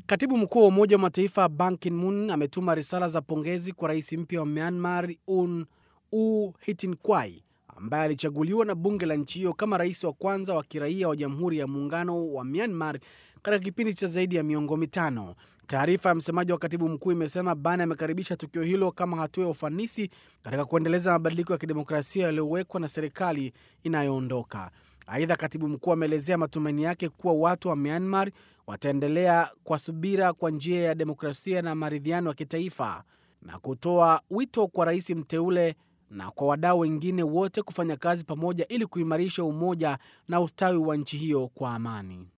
Katibu mkuu wa Umoja wa Mataifa Ban Ki-moon ametuma risala za pongezi kwa rais mpya wa Myanmar Un U Hitin Kwai ambaye alichaguliwa na bunge la nchi hiyo kama rais wa kwanza wa kiraia wa Jamhuri ya Muungano wa Myanmar katika kipindi cha zaidi ya miongo mitano. Taarifa ya msemaji wa katibu mkuu imesema Ban amekaribisha tukio hilo kama hatua ya ufanisi katika kuendeleza mabadiliko ya kidemokrasia yaliyowekwa na serikali inayoondoka. Aidha, katibu mkuu ameelezea matumaini yake kuwa watu wa Myanmar wataendelea kwa subira kwa njia ya demokrasia na maridhiano ya kitaifa na kutoa wito kwa rais mteule na kwa wadau wengine wote kufanya kazi pamoja ili kuimarisha umoja na ustawi wa nchi hiyo kwa amani.